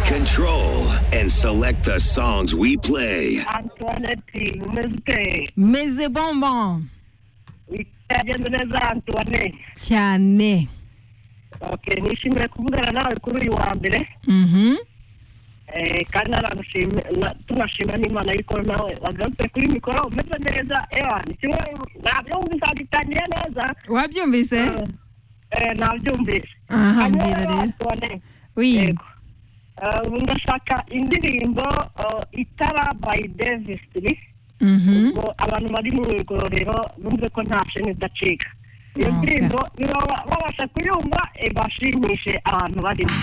control and select the songs we play. Antoinette, umeze meze bonbon ute byagenda neza Antoinette cyane okay nishimiye kuvugana nawe kuri uyu wa mbere Mhm. eh, kandi naragushimye na- tunashima n'imana yuko nawe wagarutse kuri mikoro umeze neza ewana kimwe ntabyo wumvise wagitangiye neza wabyumvise eh, nabyumvise aha Hanyuma mbwira rero Antoinette wi yego Eh, ubu ndashaka indirimbo eh, itara by davis Mhm. ngo abantu bari mu igororero bumve ko nta sheni idacika iyo Okay. ndirimbo niba ba- babasha kuyumva eh, bashimishe abantu barimo